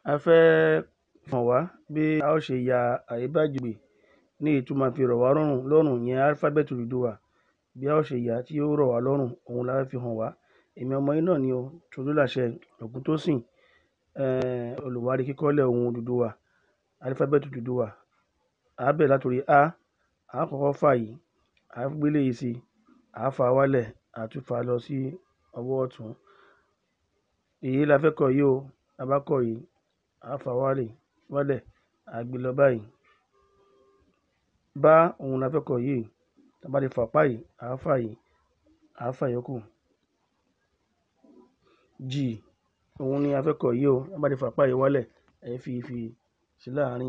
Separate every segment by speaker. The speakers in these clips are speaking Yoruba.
Speaker 1: a fẹ́ hàn wá bí a ó ṣe ya àríbágbègbè ní èyí tó máa fi rọ̀ wá lọ́rùn lọ́rùn ìyẹn álífábẹ́ẹ̀tì Odùduwà bí a ó ṣe yà á tí yóò rọ̀ wá lọ́rùn òhun la fẹ́ fi hàn wá èmi ọmọ yín náà ni o Tolúlàṣẹ Ògúntósìn um olùwárí kíkọ́lẹ̀ ohùn Odùduwà álífábẹ́ẹ̀tì Odùduwà à á bẹ̀rẹ̀ látorí á à á kọ́kọ́ fà yìí à á gbé eléyìí sí à á fà á wálẹ̀ à á tún fà á lọ sí ọwọ́ ọ̀tún èyí la fẹ́ kọ yìí o tá a bá kọ yìí à á fà á wálẹ̀ wálẹ̀ à á gbé lọ báyìí bá òhun la fẹ́ kọ yìí tá a bá ti fà apá yìí à á fà yìí à á fà ìyókù jì òhun ni a fẹ́ kọ yìí o tá a bá ti fà apá yìí wálẹ̀ ẹ fi fi sí láàárín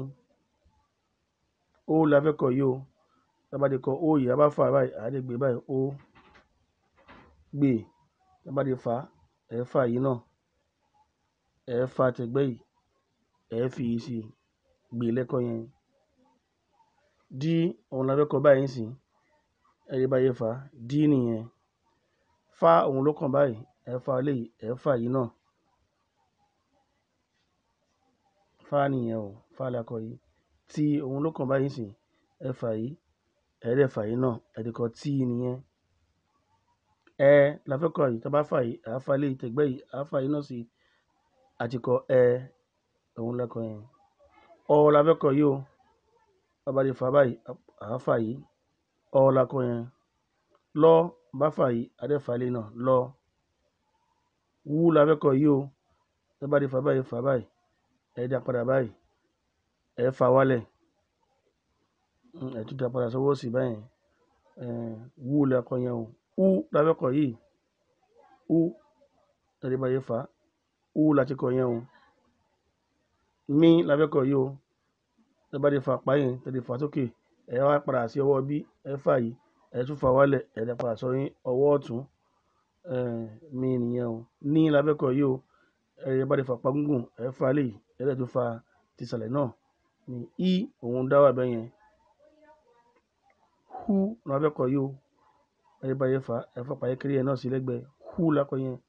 Speaker 1: ó la fẹ́ kọ yìí o tá a bá ti kọ ó yìí a bá fà á báyìí à á dẹ̀ gbé báyìí ó gbè tá a bá ti fà á ẹ̀ ẹ́ fà yìí náà ẹ̀ ẹ́ fà tẹ̀gbẹ́ yìí ẹ̀ ẹ́ fi yìí sí gbè lẹ́ẹ̀kan yẹn dí òhun la fẹ́ kọ báyìí nísìnyí ẹ rí bá ṣe fà á dí nìyẹn fá òhun ló kàn báyìí ẹ̀ ẹ́ fà eléyìí ẹ̀ ẹ́ fà yìí náà fá nìyẹn o fá la kọ yìí tí òhun ló kàn báyìí nísìnyí ẹ fà yìí ẹ̀ ẹ́ dẹ̀ fà yìí náà ẹ ti kọ tí nìyẹn ẹ la fẹ́ kọ yìí tá a bá fà yìí à á fà eléyìí tẹ̀gbẹ́ yìí à á fà yìí náà sí a ti kọ ẹ òhun la kọ yẹn ọ la fẹ́ kọ yìí o tá a bá ti fà á báyìí à á fà yìí ọ la kọ yẹn lọ́ bá fà yìí á dẹ̀ fà eléyìí náà lọ wú la fẹ́ kọ yìí o tá a bá ti fà á báyìí fà á báyìí ẹ dá padà báyìí ẹ fà á wálẹ̀ um ẹ tún dá padà sọ́wọ́ òsì báyẹn um wú la kọ yẹn o ú la fẹ́ kọ yìí ú ẹ rí bá ṣe fà á ú la ti kọ yẹn o mí la fẹ́ kọ yìí o tẹ bá ti fà apá yẹn tẹ ti fà á sókè ẹ wá padà sí ọwọ́ bí ẹ fà yìí ẹ tún fà á wálẹ̀ ẹ dá padà sọ ọwọ́ ọ̀tún um mí nìyẹn o ní la fẹ́ kọ yìí o ẹ bá ti fà apá gígùn ẹ fà á eléyìí ẹ dẹ̀ tún fà tìsàlẹ̀ náà ní í òhun dá wà bẹ́yẹn hú la fẹ́ kọ yìí o ẹ rí bá ṣe fà á ẹ fà apá kékeré yẹn náà sí lẹ́gbẹ̀ẹ́ hú la kọ yẹn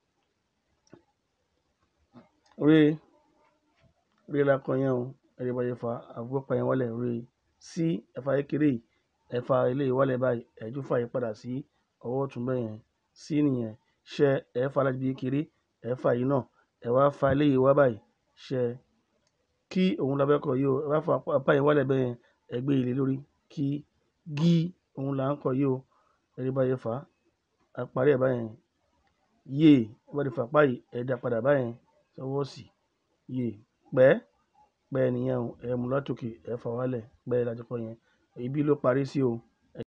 Speaker 1: re re la kọ yẹn o ẹ rí bá ṣe fà á àfi apá yẹn wálẹ̀ re sí ẹ fà kékeré yìí ẹ fà eléyìí wálẹ̀ báyìí ẹ tún fà yìí padà sí ọwọ́ ọ̀tún bẹ́yẹn sí nìyẹn ṣẹ ẹ fà láti ibi kékeré ẹ fà yìí náà ẹ wá fà eléyìí wá báyìí ṣẹ kí òhun la fẹ́ kọ yìí o ẹ wá fà apá yẹn wálẹ̀ bẹ́yẹn ẹ gbé ilé lórí kí gí òhun là ń kọ yìí o ẹ rí bá ṣe fà á a parí ẹ̀ báyẹn yè ẹ bá ti fà apá yìí ẹ dá padà báyẹn sọ́wọ́ òsì yè pẹ́ pẹ́ nìyẹn o ẹ mú látòkè ẹ fà wálẹ̀ pẹ́ la ti kọ yẹn ibi ló parí sí o